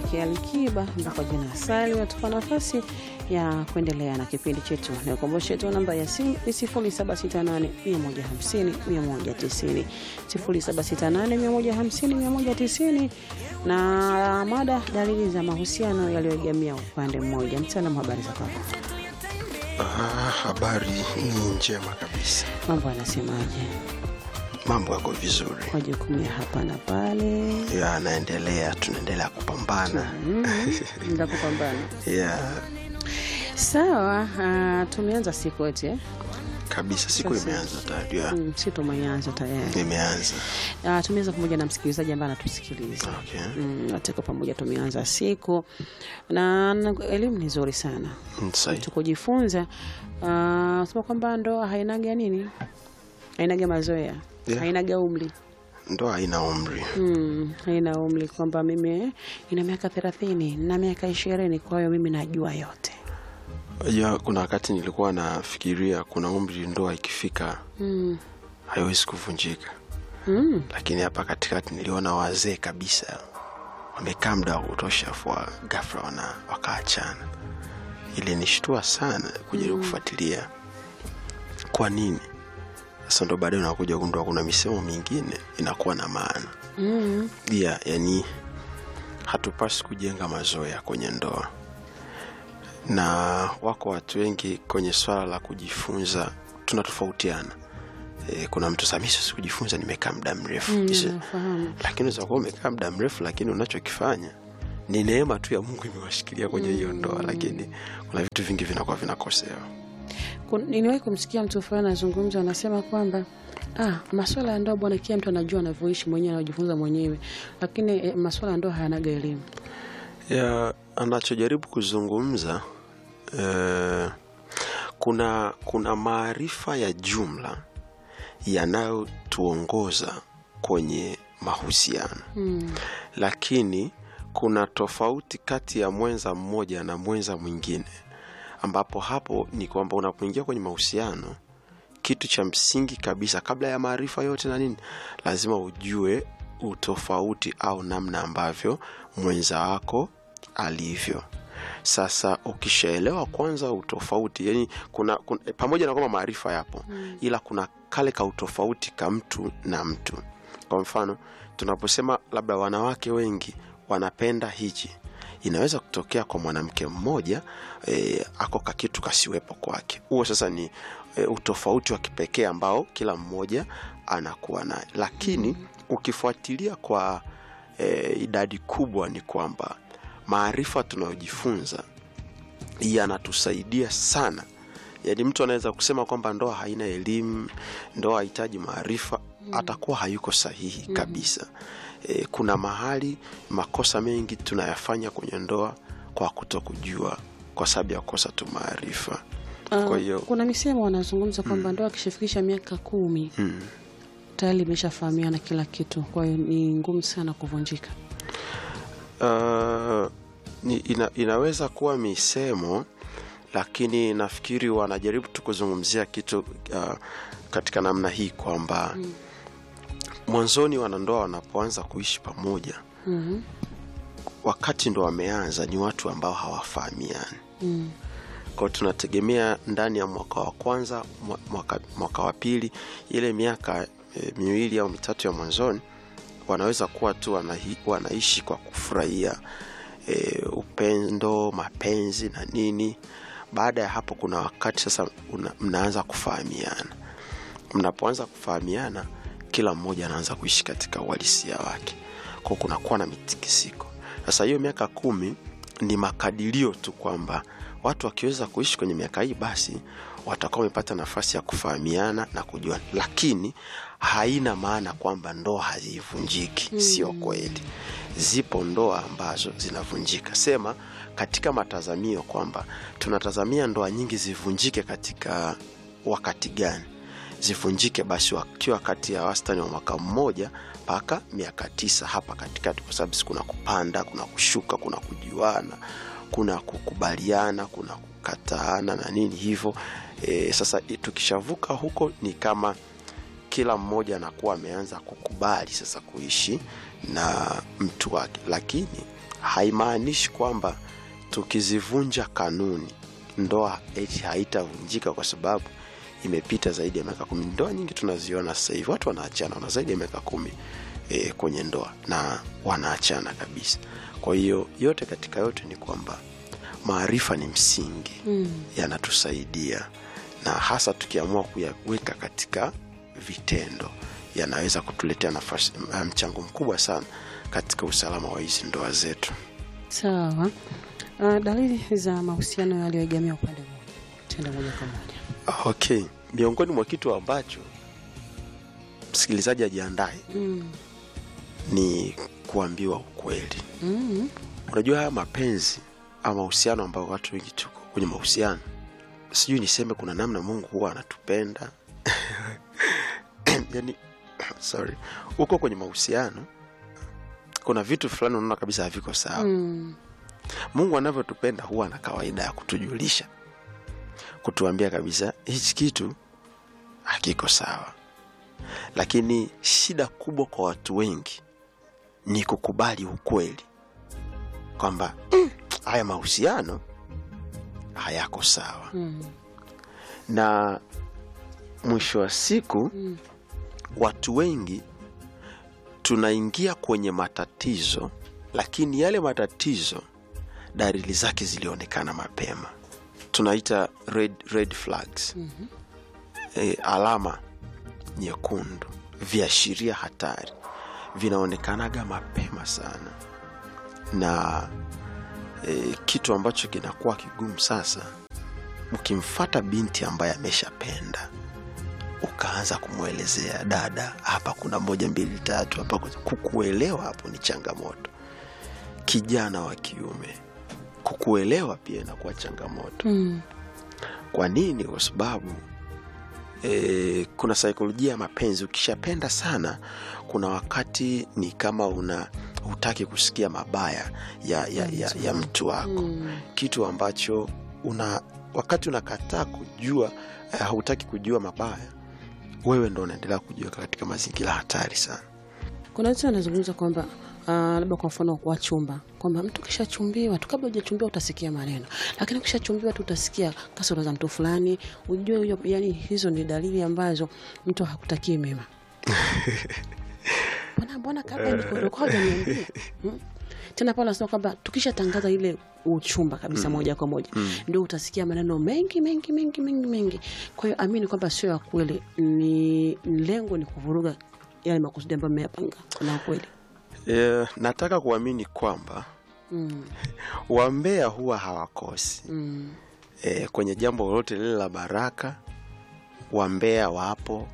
kwake Alikiba mpaka jina Sali watupa nafasi ya kuendelea na kipindi chetu. Nikukumbushe tu namba ya simu ni 0768 150 190, 0768 150 190, na mada dalili za mahusiano yaliyoegemea upande mmoja. Mtaalamu, habari za kwako? Ah, habari ni njema kabisa, Mambo yanasemaje? mambo yako vizuri, Majukumu ya hapa na pale yanaendelea, tunaendelea kupambana nda kupambana. ya Sawa, uh, tumeanza siku eti eh? kabisa. Siku Sasa. imeanza tayari, ya, Mm, si tumeanza tayari. imeanza. Uh, tumeanza pamoja na msikilizaji ambaye anatusikiliza Okay. mm, wote kwa pamoja tumeanza siku na, na elimu ni nzuri sana Mm, sahi. tukujifunza uh, sema kwamba ndoa hainaga nini hainaga mazoea Yeah. hainaga umri Ndoa haina umri. mm, haina umri kwamba mimi eh, ina miaka thelathini na miaka ishirini kwa hiyo mimi najua yote Ya, kuna wakati nilikuwa nafikiria kuna umri ndoa ikifika mm. haiwezi kuvunjika, Mm. lakini hapa katikati niliona wazee kabisa wamekaa muda wa kutosha, afu wa- ghafla wana wakaachana. Ilinishtua sana kujaribu kufuatilia kwa nini. Sasa ndo baadaye unakuja kugundua kuna misemo mingine inakuwa na maana Mm. ya yani, hatupasi kujenga mazoea kwenye ndoa, na wako watu wengi kwenye swala la kujifunza tunatofautiana. E, kuna mtu sasa, mimi siwezi kujifunza, nimekaa muda mrefu Mm, Isi- nafahamu. lakini unaweza kuwa umekaa muda mrefu, lakini unachokifanya ni neema tu ya Mungu imewashikilia kwenye hiyo ndoa, lakini kuna vitu vingi vinakuwa vinakosewa. Kun- niliwahi kumsikia mtu fulani anazungumza anasema kwamba ah, maswala ya ndoa bwana, kila mtu anajua anavyoishi mwenyewe anajifunza mwenyewe, lakini eh, maswala ya ndoa hayanaga elimu. ya anachojaribu kuzungumza eh, kuna kuna maarifa ya jumla yanayotuongoza kwenye mahusiano mm. lakini kuna tofauti kati ya mwenza mmoja na mwenza mwingine ambapo hapo ni kwamba unapoingia kwenye mahusiano kitu cha msingi kabisa kabla ya maarifa yote na nini lazima ujue utofauti au namna ambavyo mwenza wako alivyo sasa ukishaelewa kwanza utofauti yani kuna, kuna pamoja na kwamba maarifa yapo mm. ila kuna kale ka utofauti ka mtu na mtu kwa mfano tunaposema labda wanawake wengi wanapenda hichi inaweza kutokea kwa mwanamke mmoja e, ako kakitu kasiwepo kwake huo sasa ni e, utofauti wa kipekee ambao kila mmoja anakuwa naye lakini mm. ukifuatilia kwa e, idadi kubwa ni kwamba maarifa tunayojifunza yanatusaidia sana yaani mtu anaweza kusema kwamba ndoa haina elimu ndoa hahitaji maarifa mm. atakuwa hayuko sahihi mm. kabisa e, kuna mahali makosa mengi tunayafanya kwenye ndoa kwa kuto kujua kwa sababu ya kukosa tu maarifa Ah, kwa hiyo kuna misemo wanazungumza kwamba ndoa akishafikisha miaka kumi mm. tayari imeshafahamiana kila kitu, kwa hiyo ni ngumu sana kuvunjika. uh, ni, ina, inaweza kuwa misemo lakini nafikiri wanajaribu tu kuzungumzia kitu uh, katika namna hii kwamba mm. mwanzoni wanandoa wanapoanza kuishi pamoja mm wakati ndo wameanza ni watu ambao hawafahamiani mm. kwao tunategemea ndani ya mwaka wa kwanza mwa- mwaka, mwaka wa pili ile miaka e, miwili au mitatu ya mwanzoni wanaweza kuwa tu wanahi, wanaishi kwa kufurahia e, upendo mapenzi na nini baada ya hapo kuna wakati sasa una, mnaanza kufahamiana mnapoanza kufahamiana kila mmoja anaanza kuishi katika uhalisia wake kwao kunakuwa na mitikisiko sasa hiyo miaka kumi ni makadirio tu kwamba watu wakiweza kuishi kwenye miaka hii basi watakuwa wamepata nafasi ya kufahamiana na kujua lakini haina maana kwamba ndoa hazivunjiki mm. sio kweli zipo ndoa ambazo zinavunjika sema katika matazamio kwamba tunatazamia ndoa nyingi zivunjike katika wakati gani zivunjike basi wakiwa kati ya wastani wa mwaka mmoja mpaka miaka tisa hapa katikati kwa sababu si kuna kupanda kuna kushuka kuna kujuana kuna kukubaliana kuna kukataana na nini hivyo e, sasa i- tukishavuka huko ni kama kila mmoja anakuwa ameanza kukubali sasa kuishi na mtu wake lakini haimaanishi kwamba tukizivunja kanuni ndoa eti haitavunjika kwa sababu imepita zaidi ya miaka kumi ndoa nyingi tunaziona sasa hivi watu wanaachana wana zaidi ya miaka kumi e, kwenye ndoa na wanaachana kabisa kwa hiyo yote katika yote ni kwamba maarifa ni msingi Mm. yanatusaidia na hasa tukiamua kuyaweka katika vitendo yanaweza kutuletea nafasi mchango mkubwa sana katika usalama wa hizi ndoa zetu Sawa. Uh, dalili za mahusiano yaliyoegemea upande mmoja, tenda moja kwa moja. okay miongoni mwa kitu ambacho msikilizaji ajiandae Mm. ni kuambiwa ukweli Mm. unajua haya mapenzi ama mahusiano ambayo watu wengi tuko kwenye mahusiano sijui niseme kuna namna mungu huwa anatupenda yani sorry uko kwenye mahusiano kuna vitu fulani unaona kabisa haviko sawa Mm. mungu anavyotupenda huwa na kawaida ya kutujulisha kutuambia kabisa hichi kitu hakiko sawa lakini shida kubwa kwa watu wengi ni kukubali ukweli kwamba "Mm, haya mahusiano hayako sawa Mm. na mwisho wa siku Mm. watu wengi tunaingia kwenye matatizo lakini yale matatizo dalili zake zilionekana mapema tunaita red, red flags Mhm. e, alama nyekundu viashiria hatari vinaonekanaga mapema sana na e, kitu ambacho kinakuwa kigumu sasa ukimfata binti ambaye ameshapenda ukaanza kumwelezea dada hapa kuna moja mbili tatu hapa kuna-" kukuelewa hapo ni changamoto kijana wa kiume kukuelewa pia inakuwa changamoto Mm. kwa nini kwa sababu e, kuna saikolojia ya mapenzi ukishapenda sana kuna wakati ni kama una hutaki kusikia mabaya ya, ya, ya, ya mtu wako Mm. kitu ambacho una wakati unakataa kujua eh, hautaki kujua mabaya wewe ndo unaendelea kujiweka katika mazingira hatari sana Kuna watu wanazungumza kwamba uh, labda kwa mfano wa chumba kwamba mtu kishachumbiwa tu, kabla hujachumbiwa utasikia maneno, lakini ukishachumbiwa tu utasikia kasoro za mtu fulani, ujue huyo, yani hizo ni dalili ambazo mtu hakutakii mema. Mbona mbona kabla nilikuwa hujaniambia hmm? Tena pale anasema kwamba tukishatangaza ile uchumba kabisa moja kwa moja ndio utasikia maneno mengi mengi mengi mengi mengi. Kwa hiyo amini kwamba sio ya kweli, ni lengo ni kuvuruga yale makusudi ambayo mmeyapanga. Kuna kweli e, nataka kuamini kwamba mm, wambea huwa hawakosi mm, e, kwenye jambo lolote lile la baraka wambea wapo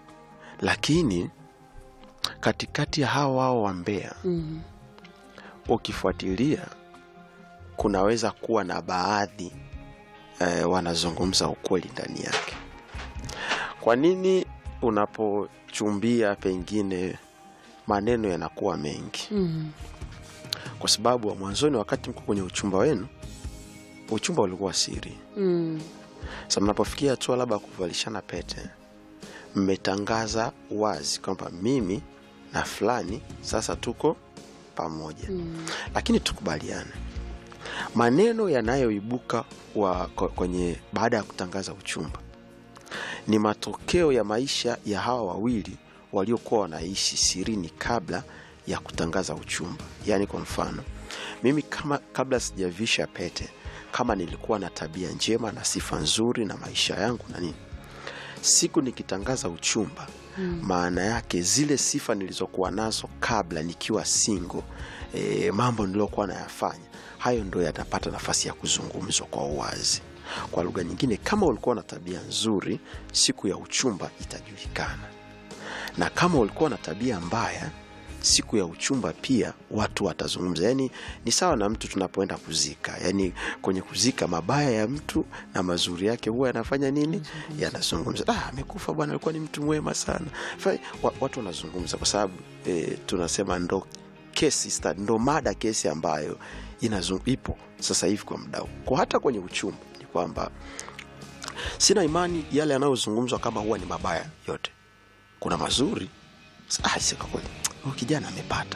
lakini katikati ya hawa wao wambea mm, ukifuatilia kunaweza kuwa na baadhi eh, wanazungumza ukweli ndani yake kwa nini unapochumbia pengine maneno yanakuwa mengi mm, kwa sababu wa mwanzoni wakati mko kwenye uchumba wenu uchumba ulikuwa siri mm, sa mnapofikia hatua labda ya kuvalishana pete mmetangaza wazi kwamba mimi na fulani sasa tuko pamoja mm, lakini tukubaliane maneno yanayoibuka wa- kwa- kwenye baada ya kutangaza uchumba ni matokeo ya maisha ya hawa wawili waliokuwa wanaishi sirini kabla ya kutangaza uchumba yaani kwa mfano mimi kama kabla sijavisha pete kama nilikuwa na tabia njema na sifa nzuri na maisha yangu na nini siku nikitangaza uchumba Mm. maana yake zile sifa nilizokuwa nazo kabla nikiwa singo e, mambo niliyokuwa nayafanya hayo ndo yatapata nafasi ya kuzungumzwa kwa uwazi kwa lugha nyingine kama ulikuwa na tabia nzuri siku ya uchumba itajulikana na kama ulikuwa na tabia mbaya siku ya uchumba pia watu watazungumza yaani ni sawa na mtu tunapoenda kuzika yaani kwenye kuzika mabaya ya mtu na mazuri yake huwa yanafanya nini yanazungumza ah, amekufa bwana alikuwa ni mtu mwema sana Fa- wa- watu wanazungumza kwa sababu eh, tunasema ndo kesi sta- ndo mada kesi ambayo inazung, ipo sasa hivi kwa mdau kwa hata kwenye uchumba ni kwamba sina imani yale yanayozungumzwa kama huwa ni mabaya yote kuna mazuri Sa- ah, si kwa kweli huyu kijana amepata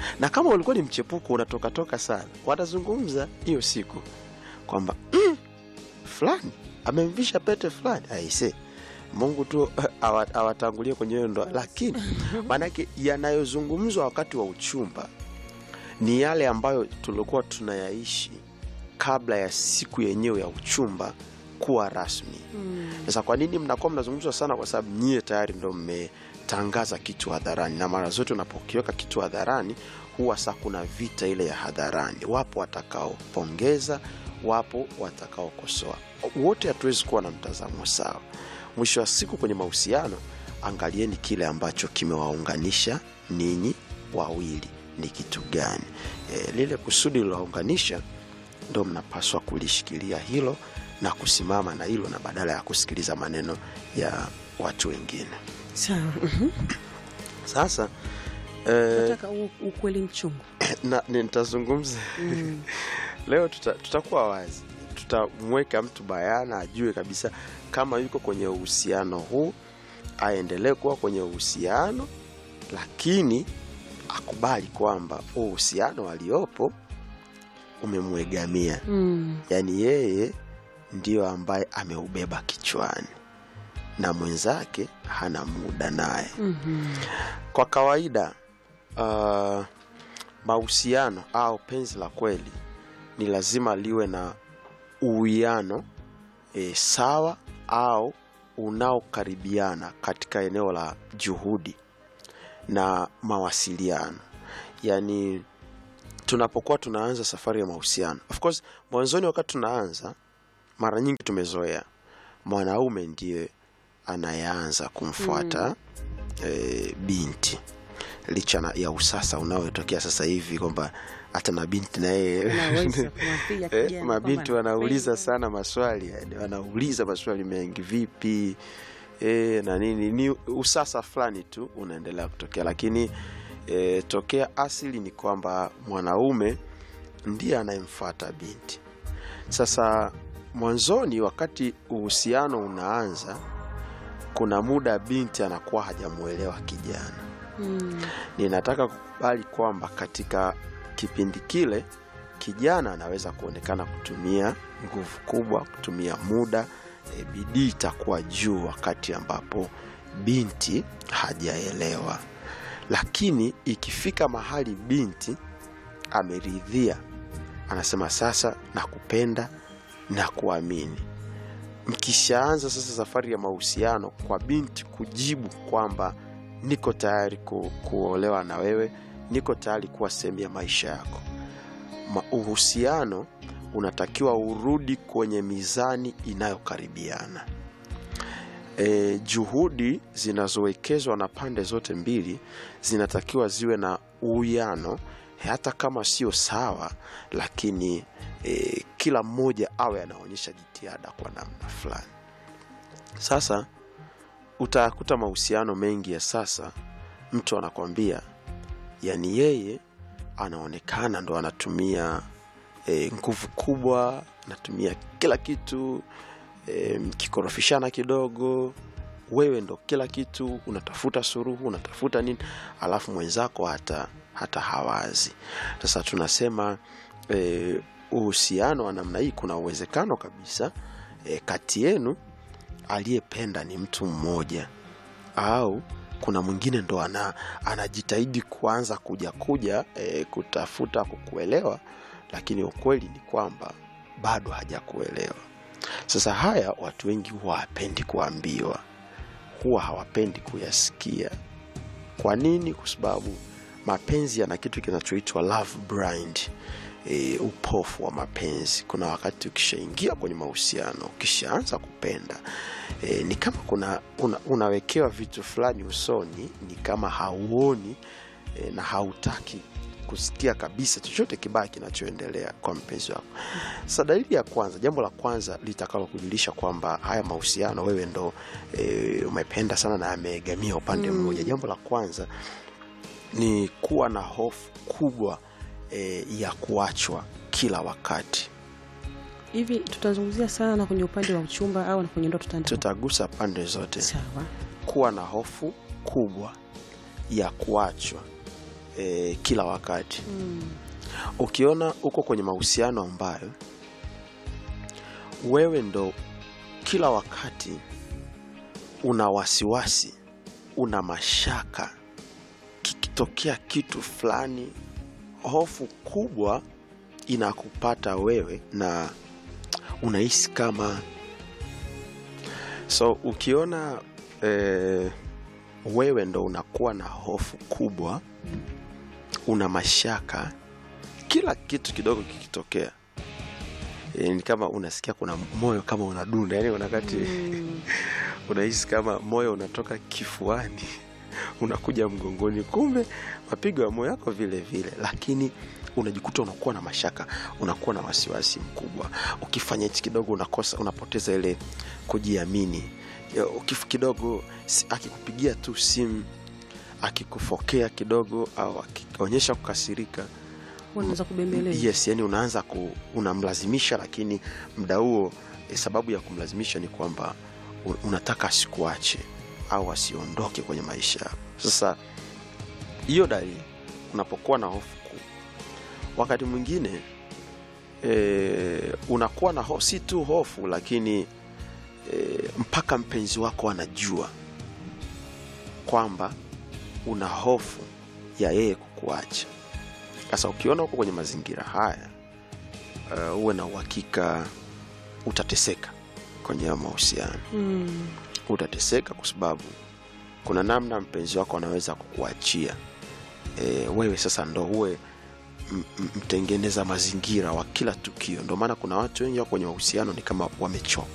na kama ulikuwa ni mchepuko unatokatoka sana watazungumza hiyo siku kwamba mm, fulani amemvisha pete fulani aise mungu tu awa- awatangulie kwenye hiyo ndoa lakini maanake yanayozungumzwa wakati wa uchumba ni yale ambayo tulikuwa tunayaishi kabla ya siku yenyewe ya uchumba kuwa rasmi Mm. sasa kwa nini mnakuwa mnazungumzwa sana kwa sababu nyie tayari ndo mmetangaza kitu hadharani na mara zote unapokiweka kitu hadharani huwa saa kuna vita ile ya hadharani wapo watakaopongeza wapo watakaokosoa wote hatuwezi kuwa na mtazamo sawa mwisho wa siku kwenye mahusiano angalieni kile ambacho kimewaunganisha ninyi wawili ni kitu gani e, lile kusudi lilowaunganisha ndo mnapaswa kulishikilia hilo na kusimama na hilo na badala ya kusikiliza maneno ya watu wengine Sawa. Mhm. sasa eh, Nataka u- ukweli mchungu. na nitazungumza Mm. leo tuta, tutakuwa wazi tutamweka mtu bayana ajue kabisa kama yuko kwenye uhusiano huu aendelee kuwa kwenye uhusiano lakini akubali kwamba huu uhusiano aliopo umemwegamia Mm. yaani yeye ndiyo ambaye ameubeba kichwani na mwenzake hana muda naye Mhm. kwa kawaida uh, mahusiano au penzi la kweli ni lazima liwe na uwiano e, sawa au unaokaribiana katika eneo la juhudi na mawasiliano yaani tunapokuwa tunaanza safari ya mahusiano of course mwanzoni wakati tunaanza mara nyingi tumezoea mwanaume ndiye anayeanza kumfuata mm. e, binti licha na- ya usasa unaotokea sasa hivi kwamba hata na binti na yeye Unaweza kumwambia Eh, kijana mabinti kwamba wanauliza napenda. sana maswali yani wanauliza maswali mengi vipi e, na nini ni usasa fulani tu unaendelea kutokea lakini e, tokea asili ni kwamba mwanaume ndiye anayemfuata binti sasa mwanzoni wakati uhusiano unaanza kuna muda binti anakuwa hajamwelewa kijana Mm. ninataka kukubali kwamba katika kipindi kile kijana anaweza kuonekana kutumia nguvu kubwa kutumia muda e, bidii itakuwa juu wakati ambapo binti hajaelewa lakini ikifika mahali binti ameridhia anasema sasa nakupenda na kuamini mkishaanza sasa safari ya mahusiano kwa binti kujibu kwamba niko tayari ku, kuolewa na wewe niko tayari kuwa sehemu ya maisha yako Ma, uhusiano unatakiwa urudi kwenye mizani inayokaribiana e, juhudi zinazowekezwa na pande zote mbili zinatakiwa ziwe na uwiano hata kama sio sawa lakini e, kila mmoja awe anaonyesha jitihada kwa namna fulani sasa utakuta mahusiano mengi ya sasa mtu anakwambia yani yeye anaonekana ndo anatumia e, nguvu kubwa anatumia kila kitu e, mkikorofishana kidogo wewe ndo kila kitu unatafuta suruhu unatafuta nini alafu mwenzako hata hata hawazi sasa tunasema e, uhusiano wa namna hii kuna uwezekano kabisa e, kati yenu aliyependa ni mtu mmoja au kuna mwingine ndo ana, anajitahidi kuanza kuja kuja e, kutafuta kukuelewa lakini ukweli ni kwamba bado hajakuelewa sasa haya watu wengi huwa hawapendi kuambiwa huwa hawapendi kuyasikia kwa nini kwa sababu mapenzi yana kitu kinachoitwa love blind e, upofu wa mapenzi kuna wakati ukishaingia kwenye mahusiano ukishaanza kupenda e, ni kama kuna una, unawekewa vitu fulani usoni ni kama hauoni e, na hautaki kusikia kabisa chochote kibaya kinachoendelea kwa mpenzi wako sasa dalili ya kwanza jambo la kwanza litakalo kujulisha kwamba haya mahusiano wewe ndo e, umependa sana na ameegamia upande Mm. mmoja jambo la kwanza ni kuwa na hofu kubwa e, ya kuachwa kila wakati hivi tutazungumzia sana na kwenye upande wa uchumba au na kwenye ndoa tutaenda tutagusa pande zote sawa kuwa na hofu kubwa ya kuachwa e, kila wakati Mm. ukiona uko kwenye mahusiano ambayo wewe ndo kila wakati una wasiwasi una mashaka kikitokea kitu fulani hofu kubwa inakupata wewe na unahisi kama so ukiona eh, wewe ndo unakuwa na hofu kubwa una mashaka kila kitu kidogo kikitokea e, ni kama unasikia kuna moyo kama unadunda yani unakati Mm. unahisi kama moyo unatoka kifuani unakuja mgongoni kumbe mapigo ya moyo yako vile vile lakini unajikuta unakuwa na mashaka unakuwa na wasiwasi mkubwa ukifanya hichi kidogo unakosa unapoteza ile kujiamini Ya, ukif kidogo si- akikupigia tu simu akikufokea kidogo au akionyesha kukasirika Unaweza kubembeleza. yes yani unaanza ku, unamlazimisha lakini mda huo eh, sababu ya kumlazimisha ni kwamba u- unataka asikuache au asiondoke kwenye maisha yako sasa hiyo dalili unapokuwa na hofu kuu wakati mwingine e, unakuwa na ho, si tu hofu lakini e, mpaka mpenzi wako anajua kwamba una hofu ya yeye kukuacha sasa ukiona uko kwenye mazingira haya uh, uwe na uhakika utateseka kwenye hayo mahusiano Mm. utateseka kwa sababu kuna namna mpenzi wako anaweza kukuachia e, wewe sasa ndo uwe m- m- mtengeneza mazingira wa kila tukio ndio maana kuna watu wengi wako kwenye mahusiano ni kama wamechoka